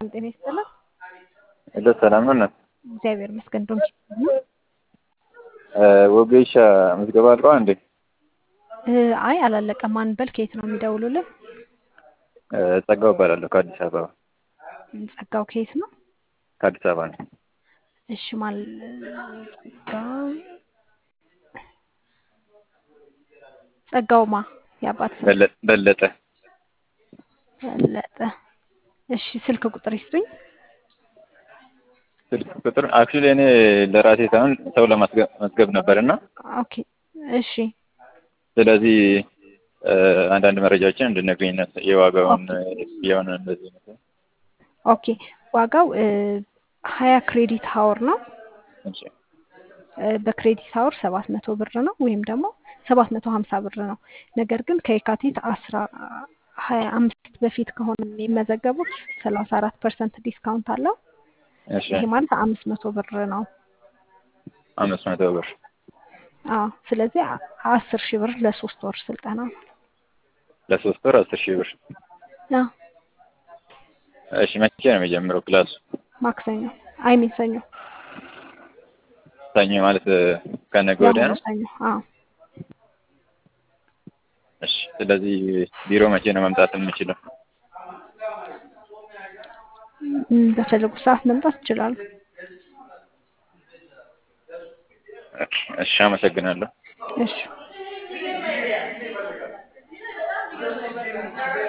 ጤና ይስጥልን። ሄሎ ሰላም ነው እናት? እግዚአብሔር ይመስገን። ዶንኪ ወጌሻ ምዝገባ አልቀዋ እንዴ? አይ አላለቀም። ማን በል ከየት ነው የሚደውሉልን? ጸጋው እባላለሁ ከአዲስ አበባ። ጸጋው ከየት ነው? ከአዲስ አበባ ነው። እሺ ማል ጸጋው ጸጋውማ የአባት ስም በለ- በለጠ በለጠ። እሺ ስልክ ቁጥር ይስጡኝ። ስልክ ቁጥር አክቹዋሊ እኔ ለራሴ ሳይሆን ሰው ለማስመዝገብ ነበር እና ኦኬ እሺ ስለዚህ አንዳንድ መረጃዎችን እንድነግረኝ ነው የዋጋውን የሆነ እንደዚህ ነው። ኦኬ ዋጋው ሀያ ክሬዲት ሀወር ነው። እሺ በክሬዲት ሀወር ሰባት መቶ ብር ነው ወይም ደግሞ ሰባት መቶ ሀምሳ ብር ነው። ነገር ግን ከየካቲት አስራ ሀያ አምስት በፊት ከሆነ የሚመዘገቡት ሰላሳ አራት ፐርሰንት ዲስካውንት አለው። እሺ ይሄ ማለት አምስት መቶ ብር ነው። አምስት መቶ ብር አዎ ስለዚህ አ- አስር ሺህ ብር ለሶስት ወር ስልጠና ነው። ለሶስት ወር አስር ሺህ ብር። አዎ እሺ መቼ ነው የሚጀምረው ክላሱ? ማክሰኞ አይሚን ሰኞ ሰኞ ማለት ከነገ ወዲያ የአሁኑ ነው። ሰኞ። አዎ እሺ ስለዚህ ቢሮ መቼ ነው መምጣት የምችለው? ም፣ በፈለጉ ሰዓት መምጣት ይችላሉ። እሺ አመሰግናለሁ። እሺ